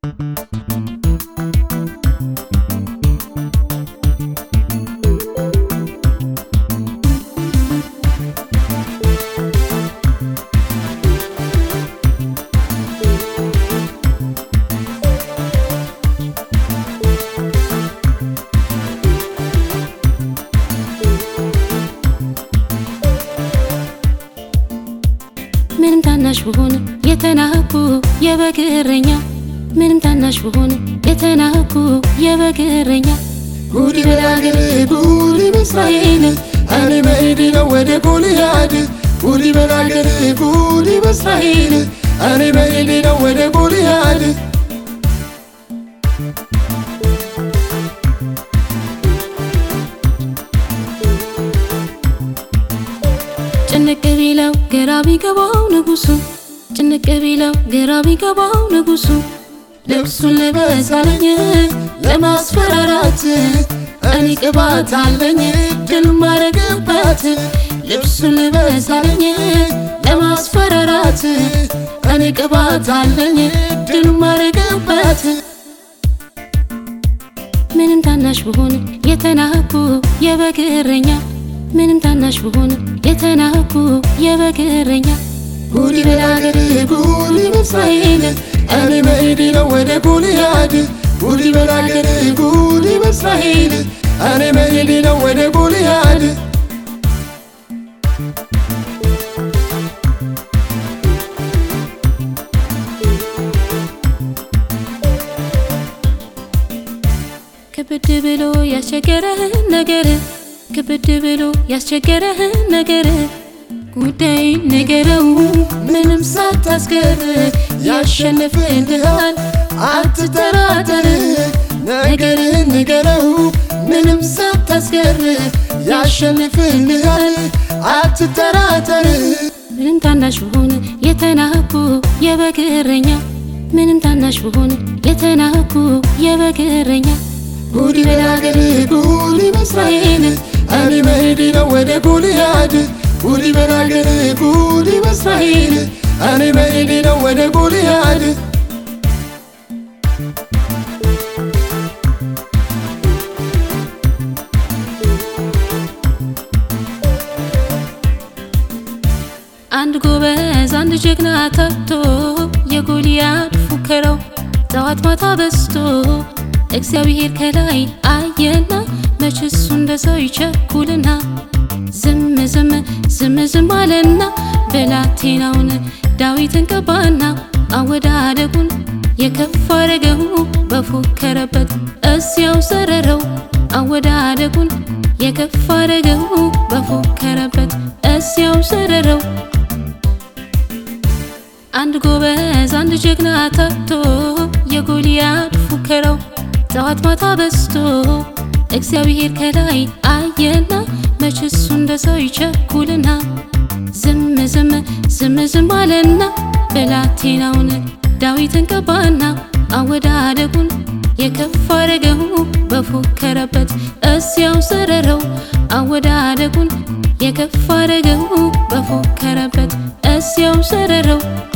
ምንም ታናሽ ብሆን የተናኩ የበግ እረኛ ምንም ታናሽ ብሆን የተናኩ የበግ እረኛ ጉድ በል አገሬ ጉድ በእስራኤል እኔ መሄዴ ነው ወደ ጎልያድ ጉድ በል አገሬ ጉድ በእስራኤል እኔ መሄዴ ነው ወደ ጎልያድ ጭንቅ ቢለው ግራ ቢገባው ንጉሱ ጭንቅ ቢለው ግራ ቢገባው ንጉሱ ልብሱን ልበስ አለኝ ለማስፈራራት እኔ ቅባት አለኝ ድል ማረግበት ልብሱን ልበስ አለኝ ለማስፈራራት እኔ ቅባት አለኝ ድል ማረግበት ምንም ታናሽ ብሆን የተናኩ የበግ እረኛ ምንም ታናሽ ብሆን የተናኩ የበግ እረኛ ጉድ በል አገሬ ጉድ በእስራኤል እኔ መሄዴ ነው ወደ ጎልያድ ጉድ በል አገሬ ጉድ በእስራኤል እኔ መሄዴ ነው ወደ ጎልያድ ክብድ ብሎ ያስቸገረህን ነገር ክብድ ብሎ ያስቸገረህን ነገር ጉዳይ ንገረው ምንም ሳታስገር ያሸንፍልሃል አትጠራጠር ነገርህን ንገረው ምንም ሳታስገር ያሸንፍልሃል አትጠራጠር ምንም ታናሽ ብሆን የተናኩ የበግ እረኛ ምንም ታናሽ ብሆን የተናኩ የበግ እረኛ ጉድ በል አገሬ ጉድ በእስራኤል እኔ መሄዴ ነው ወደ ጎልያድ ጉድ በል አገሬ ጉድ በእስራኤል እኔ መሄዴ ነው ወደ ጎልያድ አንድ ጎበዝ አንድ ጀግና ታቶ የጎልያድ ፉከራው ጠዋት ማታ በስቶ እግዚአብሔር ከላይ አየና መች እሱ እንደ ሰው ይቸኩልና ዝም ዝም ዝም ዝም አለና ብላቴናውን ዳዊትን ቀባና አወዳደቁን የከፍ አረገው በፎከረበት እዚያው ዘረረው አወዳደቁን የከፍ አረገው በፎከረበት እዚያው ዘረረው አንድ ጎበዝ አንድ ጀግና ታቶ የጎልያድ ፉከራው ጠዋት ማታ በስቶ እግዚአብሔር ከላይ አየና መች እሱ እንደ ሰው ይቸኩልና ዝም ዝም ዝም ዝም አለና ብላቴናውን ዳዊትን ቀባና አወዳደቁን የከፍ አረገው በፎከረበት እዚያው ዘረረው አወዳደቁን የከፍ አረገው በፎከረበት እዚያው ዘረረው